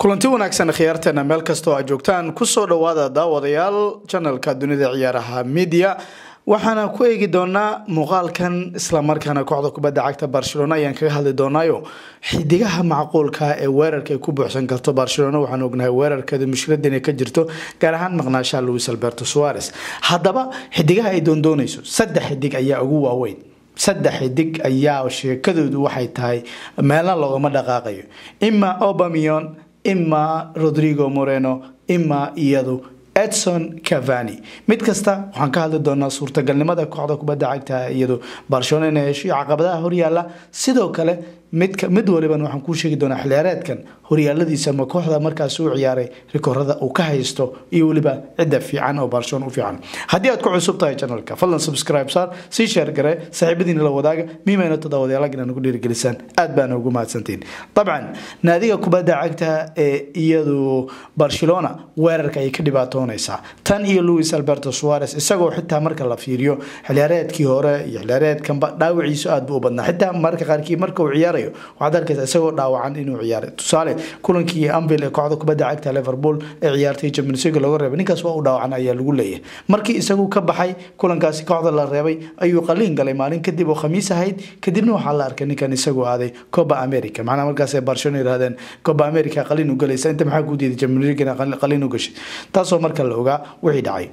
kulanti wanaagsan khiyaarteena meel kastoo aad joogtaan kusoo dhawaada daawadayaal janalka dunida ciyaaraha media waxaana ku eegi doonaa muuqaalkan islamarkaana kooxda kubadda cagta barcelona ayaan kaga hadli doonaayo xidigaha macquulka ee weerarka ay ku buuxsan karto barcelona waxaan ognahay weerarkeeda mushkilada inay ka jirto gaar ahaan maqnaashaha luis alberto suares haddaba xidigaha ay doondoonayso saddex xidig ayaa ugu waaweyn saddex xidig ayaa sheekadoodu waxay tahay meelna loogama dhaqaaqayo ima obamion ima rodrigo moreno ima iyadu edson cavani mid kasta waxaan ka hadli doonaa suurtagalnimada kooxda kubadda cagta iyadu barcelona inay hesho iyo caqabadaha horyaala sidoo kale mid mid waliban waxaan kuu sheegi doonaa xiliyaareedkan horyaaladiisa ma kooxda markaas u ciyaaray rikoorada uu ka haysto iyo weliba cidda fiican oo barcelona u fiican haddii aad ku cusub tahay janalka fadlan subscribe saar sii sheer gare saaxiibadiina la wadaaga miimayna todobadyaalaag inaad nagu dhiirigelisaan aad baana ugu mahadsantiin dabcan naadiga kubadda cagta ee iyadu barcelona weerarka ayay ka dhibaatoonaysaa tan iyo luis alberto suares isagoo xitaa marka la fiiriyo xiliyaareedkii hore iyo xiliyaareedkanba dhaawiciisu aad buu u badnaa xitaa marka qaarkii marka uu ciyaarayo waxaad arkaysa isagoo dhaawacan inuu ciyaaray tusaale kulankii anvil ee kooxda kubadda cagta liverpool ee ciyaartay champions league looga reebay ninkaas waa u dhaawacan ayaa lagu leeyahay markii isagu ka baxay kulankaasi kooxda la reebay ayuu qaliin galay maalin kadib oo khamiis ahayd kadibna waxaa la arkay ninkan isagu aaday coba america macnaha markaas ay barcelona yidhahdeen coba america qaliin u galaysa inta maxaa ku diiday champions league qaliin u gashay taasoo marka la ogaa wixii dhacay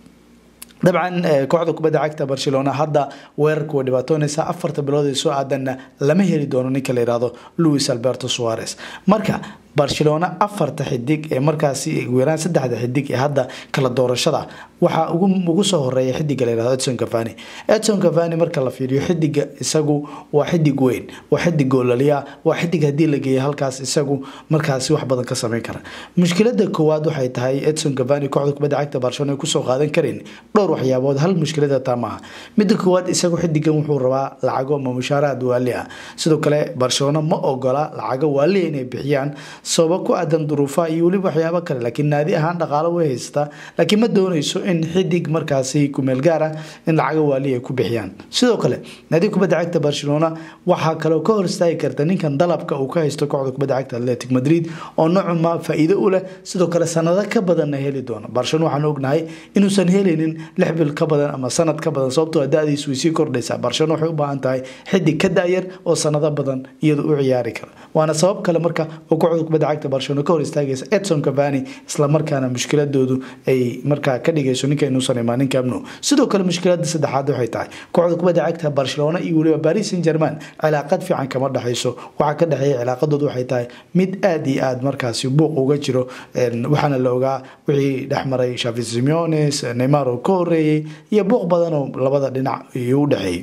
dabcan kooxda kubadda cagta barcelona hadda weerarka way dhibaatoonaysaa afarta bilood ee soo aadanna lama heli doono ninka la yihahdo luis alberto suares marka barcelona afarta xidig ee markaasi ugu yaraan saddexda xidig ee hadda kala doorashada waxaa ugu soo horeeya xidiga layihahdo edson cavani edson cavani marka la fiiriyo xidiga isagu waa xidig weyn waa xidig goolaliya waa xidig haddii la geeya halkaas isagu markaasi wax badan ka sameyn kara mushkilada koowaad waxay tahay edson cavani kooxda kubadda cagta barcelona ay kusoo qaadan karin dhowr waxyaabood hal mushkilada taa maaha midda koowaad isagu xidigan wuxuu rabaa lacago ama mushaaraad waali ah sidoo kale barcelona ma ogola lacago waaliya inay bixiyaan sababa ku aadan duruufaha iyo weliba waxyaabo kale laakiin naadi ahaan dhaqaalo way haysataa laakiin ma doonayso in xidig markaasi kumeel gaar ah in lacaga waali ay ku bixiyaan sidoo kale naadi kubadda cagta barcelona waxaa kaloo ka hor istaagi karta ninkan dalabka uu ka haysto kooxda kubadda cagta atletic madrid oo nocuma faa-iido u leh sidoo kale sanado ka badanna heli doono barcelona waxaan ognahay inuusan helaynin lix bil ka badan ama sanad ka badan sababtoo da-diisu way sii kordhaysaa barcelona waxay u baahan tahay xidig ka da-yar oo sanado badan iyadu u ciyaari kara waana sabab kale marka oo kooxda kubadda cagta barcelona ka hor istaagaysa edson cavani islamarkaana mushkiladoodu ay markaa ka dhigayso ninka inuusan imaanin camno sidoo kale mushkilada saddexaad waxay tahay kooxda kubadda cagta barcelona iyo weliba paris saint german cilaaqad fiican kama dhexayso waxaa ka dhexeeya cilaaqadoodu waxay tahay mid aada iyo aada markaasi buuq uga jiro waxaana la ogaa wixii dhexmaray shavi simeones neymar oo ka horeeyey iyo buuq badan oo labada dhinac iyo u dhexeeyey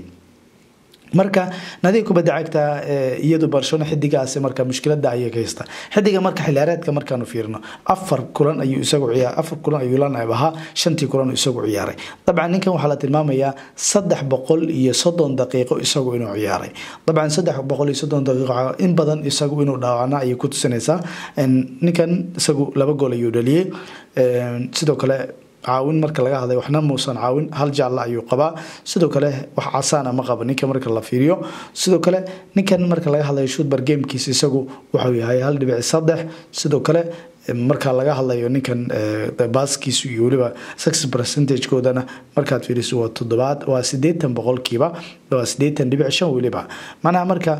marka nadiga kubadda cagta iyadu barcelona xidigaasi marka mushkilada ayay ka haystaa xidiga marka xiliyaareedka markaanu fiirino afar kulan ayuu isagu ciyaar afar kulan ayuu lanab ahaa shantii kulan isagu ciyaaray dabcan ninkan waxaa la tilmaamayaa saddex boqol iyo soddon daqiiqo isagu inuu ciyaaray dabcan saddex boqol iyo soddon daqiiqo in badan isagu inuu dhaawacna ayay ku tusinaysaa ninkan isagu laba gool ayuu dhaliyey sidoo kale caawin marka laga hadlay waxna muusan caawin hal jaalla ayuu qabaa sidoo kale wax casaana ma qaba ninka marka la fiiriyo sidoo kale ninkan marka laga hadlayo shutbar gamekiisa isagu wuxuu yahay hal dhibic saddex sidoo kale marka laga hadlayo ninkan baaskiisu iyo weliba success percentagekoodana markaad fiiriso waa toddobaad waa siddeetan boqolkiiba waa siddeetan dhibic shan weliba macnaha marka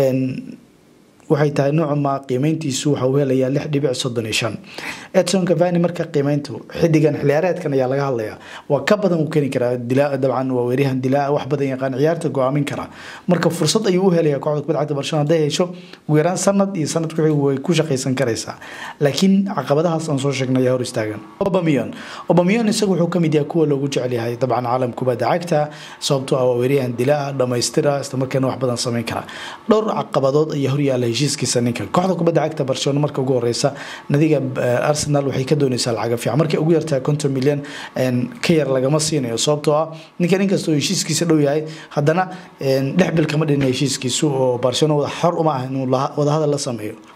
waxay tahay noocuma qiimeyntiisu waxa uu helayaa lix dhibic soddon iyo shan edson cavani marka qiimeyntu xidigan xiliyaareedkan ayaa laga hadlayaa waa ka badan uu keeni karaa dilaa dabcan waa weeryahan dilaa wax badan yaqaan ciyaarta go-aamin kara marka fursad ayuu u helayaa kooxda kubadda cagta barcelona hadday hesho ugu yaraan sanad iyo sanad kuxig way ku shaqaysan karaysaa laakiin caqabadahaas aan soo sheegnay ayaa hor istaagan obamion obamion isagu wuxuu kamid yahay kuwa loogu jecel yahay dabcan caalam kubadda cagta sababtoo ah waa weeryahan dilaa dhamaystira islamarkaana wax badan sameyn kara dhowr caqabadood ayaa horyaala heshiiskiisa ninkan kooxda kubadda cagta barcelona marka ugu horeysa nadiga arsenal waxay ka dooneysaa lacaga fiican markay ugu yartahay konton milyan ka yar lagama siinayo sababtoo ah ninkan inkastoo heshiiskiisa dhow yahay haddana dhex bil kama dhina heshiiskiisu oo barcelona xor uma ah inuu wadahadal la sameeyo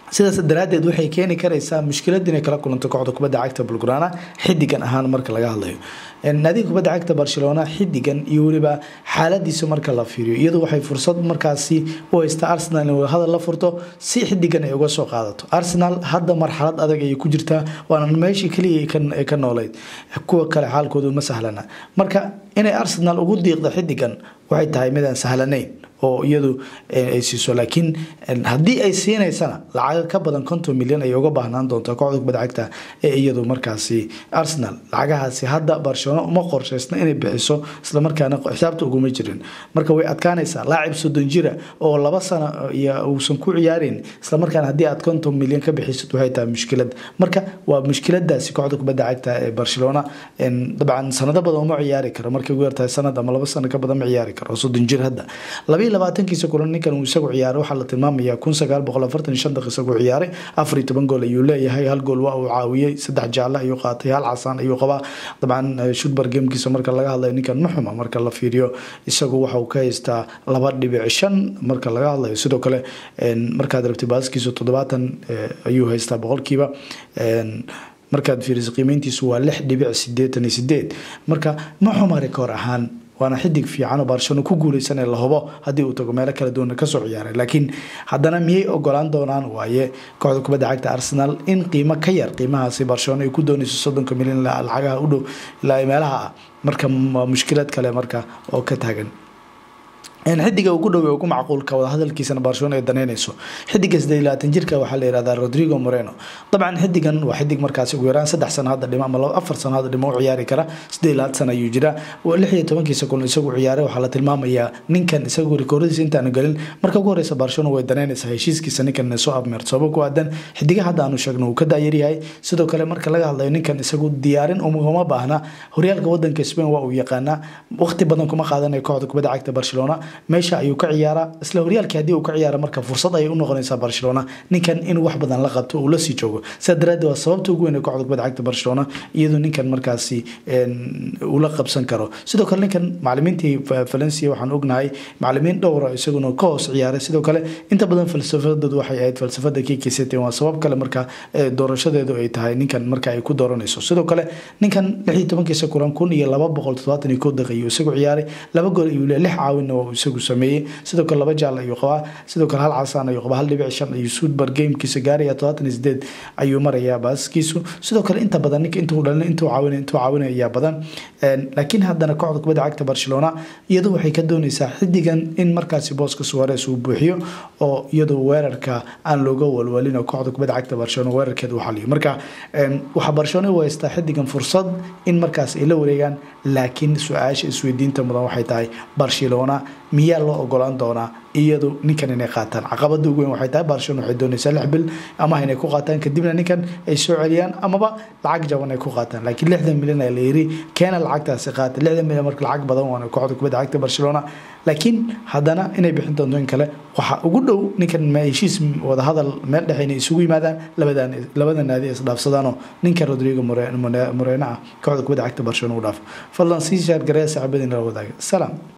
sidaas daraaddeed waxay keeni karaysaa mushkilad inay kala kulanto kooxda kubadda cagta bulgrana xidigan ahaan marka laga hadlayo naadiga kubadda cagta barcelona xidigan iyo weliba xaaladiisa marka la fiiriyo iyadu waxay fursad markaasi u haysta arsenal in hadal la furto si xidigan ay uga soo qaadato arsenal hadda marxalad adag ayay ku jirtaa waana meeshii keliya ay ka nooleyd kuwa kale xaalkoodu ma sahlana marka inay arsenal ugu diiqda xidigan waxay tahay midaan sahlanayn oo iyadu ay siiso laakiin haddii ay siinaysana lacaga ka badan konton milyan ay uga baahnaan doontaa kooxda kubadda cagta ee iyadu markaasi arsenal lacagahaasi hadda barcelona uma qorshaysna inay bixiso islamarkaana xisaabta uguma jirin marka way adkaanaysaa laacib soddon jira oo laba sano iyo uusan ku ciyaarin islamarkaana haddii aad konton milyan ka bixisid waxay tahay mushkilad marka waa mushkiladaasi kooxda kubadda cagta ee barcelona dabcan sanado badan uma ciyaari karo markay ugu yartahay sanad ama laba sano ka badan ma ciyaari karo soddon jir hadda labayo labaatankiisa kulan ninkan uu isagu ciyaaray waxaa la tilmaamayaa kun sagaal boqol afartan iyo shan daqiiq isagu ciyaaray afar iyo toban gool ayuu leeyahay hal gool waa uu caawiyey saddex jaalle ayuu qaatay hal casaan ayuu qabaa dabcan shudbar gamekiisa marka laga hadlayo ninkan ma xuma marka la fiiriyo isagu waxa uu ka haystaa laba dhibic shan marka laga hadlayo sidoo kale markaad rabtay baaskiisa toddobaatan ayuu haystaa boqolkiiba markaad fiiriso qiimeyntiisu waa lix dhibic sideetan iyo sideed marka ma xuma rikoor ahaan waana xidig fiican oo barcelona ku guuleysan ee la hubo haddii uu tago meelo kala duwan kasoo ciyaaray laakiin haddana miyay ogolaan doonaan waaye kooxda kubadda cagta arsenal in qiimo ka yar qiimahaasi barcelona ay ku doonayso soddonka milyan lacagaha u dhow ilaa meelaha ah marka waa mushkilad kale marka oo ka taagan xidiga ugu dhow ugu macquulka wadahadalkiisana barcelona ay daneynayso xidiga sideed labaatan jirka waxaa la yihahdaa rodrigo moreno dabcan xidigan waa xidig markaasi ugu yaraan saddex sano hadda dhimo ama afar sano hadda dhimo u ciyaari kara sideed labaatan sano ayuu jiraa lix iyo tobankiisa kulan isagu ciyaaray waxaa la tilmaamayaa ninkan isagu rikooradiisa intaanu gelin marka ugu horeysa barcelona way daneynaysaa heshiiskiisa ninkan soo abmeerto sabab ku aadan xidiga hadda aanu sheegno uu ka daayaryahay sidoo kale marka laga hadlayo ninkan isagu diyaarin uma baahna horyaalka wadanka spain waa uu yaqaanaa waqti badan kuma qaadanayo kooxda kubadda cagta barcelona meesha ayuu ka ciyaaraa isla horyaalkii haddii uu ka ciyaara marka fursad ayay u noqonaysaa barcelona ninkan in wax badan la qabto uu lasii joogo sidaa daraaddeed waa sababta ugu weyn ee kooxda kubadda cagta barcelona iyadoo ninkan markaasi ula qabsan karo sidoo kale ninkan macalimiintii valencia waxaan ognahay macalimiin dhowra isaguna ka hoos ciyaaray sidoo kale inta badan falsafadoodu waxay ahayd falsafada kkct waa sabab kale marka doorashadeedu ay tahay ninkan marka ay ku dooranayso sidoo kale ninkan lix iyo tobankiisa kulan kun iyo laba boqol toddobaatan iyo kow daqiiqo isagu ciyaaray laba gool ayuu lix caawinna waa isagu sameeyey sidoo kale laba jaal ayuu qabaa sidoo kale hal casaan ayuu qabaa hal dhibic shan ayuu suudbar gamekiisa gaaraya todobaatan iyo sideed ayuu marayaa baaskiisu sidoo kale inta badan ninka intuu dhalin intuu caawinay intuu caawinay ayaa badan laakiin haddana kooxda kubadda cagta barcelona iyadu waxay ka doonaysaa xidigan in markaasi booska suwares uu buuxiyo oo iyadoo weerarka aan looga walwalin oo kooxda kubadda cagta barcelona weerarkeeda uu xaliyo marka waxaa barcelona u haystaa xidigan fursad in markaas ay la wareegaan laakiin su-aasha isweydiinta mudan waxay tahay barcelona miyaa loo ogolaan doonaa iyadu ninkan inay qaataan caqabada ugu weyn waxay tahay barcelona waxay doonaysaa lix bil amaha inay ku qaataan kadibna ninkan ay soo celiyaan amaba lacag jaban ay ku qaataan laakiin lixdan milyan ayaa la yiri keena lacagtaasi qaata lixdan milyan marka lacag badan waana kooxda kubadda cagta barcelona laakiin haddana inay bixin doonto in kale waxaa ugu dhow ninkan heshiis wadahadal meel dhexe inay isugu yimaadaan labadan labada naadi isdhaafsadaanoo ninka rodrigo moreno ah kooxda kubadda cagta barcelona u dhaafo fadlan sii shaar gareya saaxiibadiin la wadaaga salaam